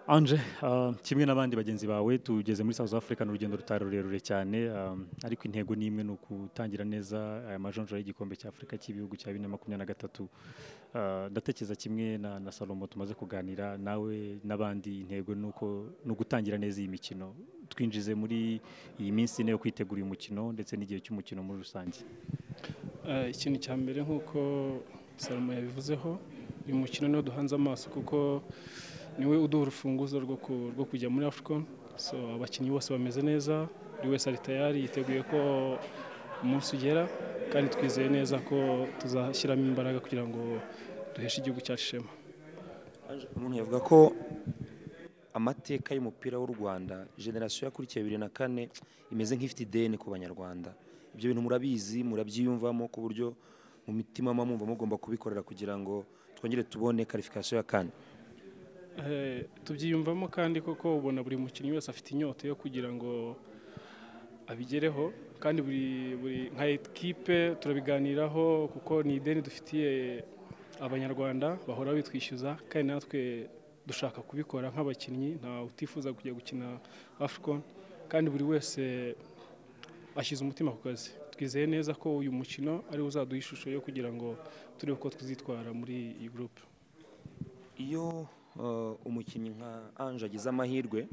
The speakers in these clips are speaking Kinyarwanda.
anje kimwe n'abandi bagenzi bawe tugeze muri South Africa ni urugendo rutari rurerure cyane ariko intego ni imwe ni ukutangira neza aya majonjora y'igikombe cya afurika cy'ibihugu cya bibiri na makumyabiri na gatatu ndatekereza kimwe na salomo tumaze kuganira nawe n'abandi intego ni ugutangira neza iyi mikino twinjize muri iyi minsi ine yo kwitegura uyu mukino ndetse n'igihe cy'umukino muri rusange ikintu cya mbere nk'uko salomo yabivuzeho uyu mukino niwo duhanze amaso kuko niwe uduha urufunguzo rwo kujya muri afurika so abakinnyi bose bameze neza buri wese ari tayari yiteguye ko umunsi ugera kandi twizeye neza ko tuzashyiramo imbaraga kugira ngo duheshe igihugu cyacu ishema umuntu yavuga ko amateka y'umupira w'u rwanda generasiyo yakurikiye bibiri na kane imeze nk'ifite ideni ku banyarwanda ibyo bintu murabizi murabyiyumvamo ku buryo mu mitima mwumva mugomba kubikorera kugira ngo twongere tubone karifikasiyo ya kane tubyiyumvamo kandi koko ubona buri mukinnyi wese afite inyota yo kugira ngo abigereho kandi buri nka ekipe turabiganiraho kuko ni ideni dufitiye abanyarwanda bahora bitwishyuza kandi natwe dushaka kubikora nk'abakinnyi nta utifuza kujya gukina afurikoni kandi buri wese ashyize umutima ku kazi twizeye neza ko uyu mukino ariwo uzaduha ishusho yo kugira ngo turebe uko twizitwara muri iyi gurupe iyo umukinnyi nka anje agize amahirwe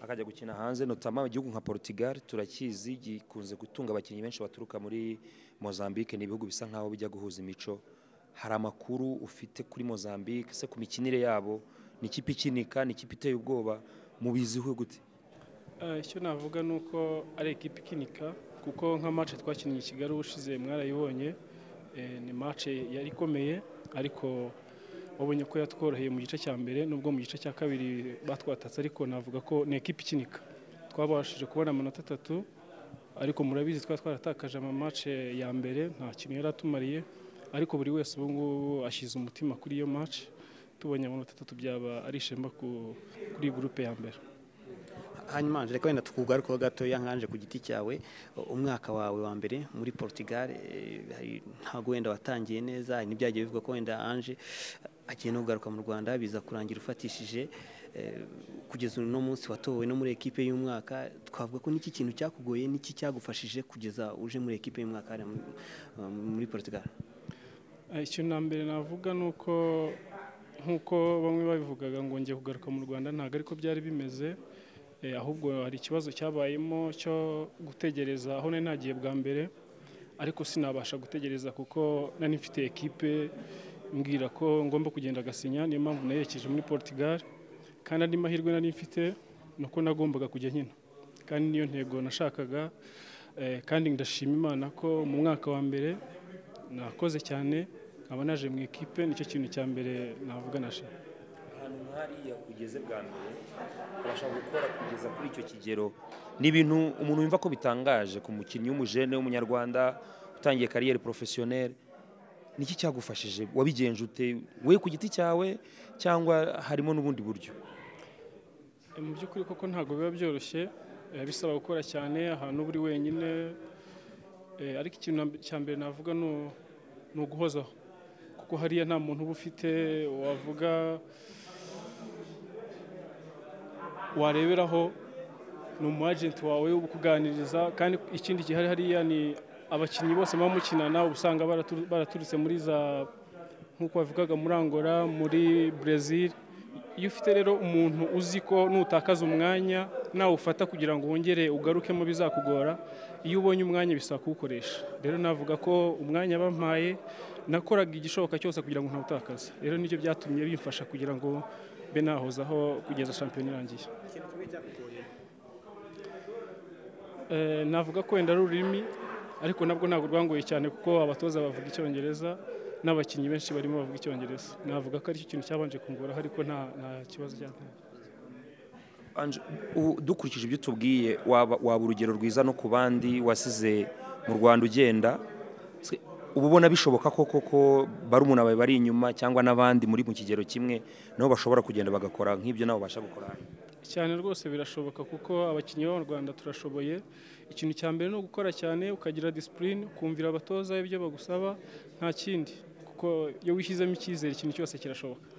akajya gukina hanze notama igihugu nka Portugal turakizi gikunze gutunga abakinnyi benshi baturuka muri Mozambique ni ibihugu bisa nkaho bijya guhuza imico hari amakuru ufite kuri Mozambique se ku mikinire yabo ni ikipe ikinika ni ikipe iteye ubwoba mubiziho gute icyo navuga ni uko ari ikipe ikinika kuko nka mace twakinnye i kigali ushize mwarayibonye ni mace yari ikomeye ariko wabonye ko yatworoheye mu gice cya mbere nubwo mu gice cya kabiri batwatatse ariko navuga ko ni ekipa ikinika twabashije kubona amanota atatu ariko murabizi twari twaratakaje amamace ya mbere nta kintu yari atumariye ariko buri wese ubu ngubu ashyize umutima kuri iyo mace tubonye amanota atatu byaba ari ishema kuri gurupe ya mbere hanyuma reka wenda tukugarukaho gatoya nkanje ku giti cyawe umwaka wawe wa mbere muri Portugal ntabwo wenda watangiye neza hari n'ibyagiye bivuga ko wenda anje agiye no kugaruka mu rwanda biza kurangira ufatishije kugeza uno munsi watowe no muri ekipe y'umwaka twavuga ko n'iki kintu cyakugoye n'iki cyagufashije kugeza uje muri ekipe y'umwaka muri Portugal ikintu na mbere navuga ni uko nk'uko bamwe babivugaga ngo ngiye kugaruka mu rwanda ntabwo ariko byari bimeze ahubwo hari ikibazo cyabayemo cyo gutegereza aho nari nagiye bwa mbere ariko sinabasha gutegereza kuko nari mfite ekipe mbwira ko ngomba kugenda agasinya niyo mpamvu nayerekeje muri Portugal kandi andi mahirwe nari mfite ni uko nagombaga kujya nkina kandi niyo ntego nashakaga kandi ndashima imana ko mu mwaka wa mbere nakoze cyane nkaba naje mu ekipe nicyo kintu cya mbere navuga nashima ahantu nk'ariya ugeze bwa mbere urashaka gukora kugeza kuri icyo kigero ni ibintu umuntu yumva ko bitangaje ku mukinnyi w'umujene w'umunyarwanda utangiye kariyeri porofesiyoneri niki cyagufashije wabigenje ute we ku giti cyawe cyangwa harimo n'ubundi buryo mu by'ukuri koko ntabwo biba byoroshye bisaba gukora cyane ahantu uba uri wenyine ariko ikintu cya mbere navuga ni uguhozaho kuko hariya nta muntu uba ufite wavuga wareberaho ni umu ajenti wawe ukuganiriza kandi ikindi gihari hariya ni abakinnyi bose baba mukinana uba usanga baraturutse muri za nk'uko bavugaga muri angola muri brezil iyo ufite rero umuntu uzi ko nutakaza umwanya nawufata kugira ngo wongere ugarukemo bizakugora iyo ubonye umwanya bisaba kuwukoresha rero navuga ko umwanya bampaye nakoraga igishoboka cyose kugira ngo ntawutakaze rero nibyo byatumye bimfasha kugira ngo be nahozaho kugeza shampiyona irangiye navuga ko wenda ari ururimi ariko nabwo ntabwo rwangoye cyane kuko abatoza bavuga icyongereza n'abakinnyi benshi barimo bavuga icyongereza navuga ko aricyo kintu cyabanje kungoraho ariko nta kibazo cyateye dukurikije ibyo tubwiye waba urugero rwiza no ku bandi wasize mu rwanda ugenda uba ubona bishoboka ko koko barumuna bawe bari inyuma cyangwa n'abandi muri mu kigero kimwe nabo bashobora kugenda bagakora nk'ibyo nabo babasha gukora cyane rwose birashoboka kuko abakinnyi b'abanyarwanda turashoboye ikintu cya mbere ni ugukora cyane ukagira disipurine ukumvira abatoza ibyo bagusaba nta kindi kuko iyo wishyizemo icyizere ikintu cyose kirashoboka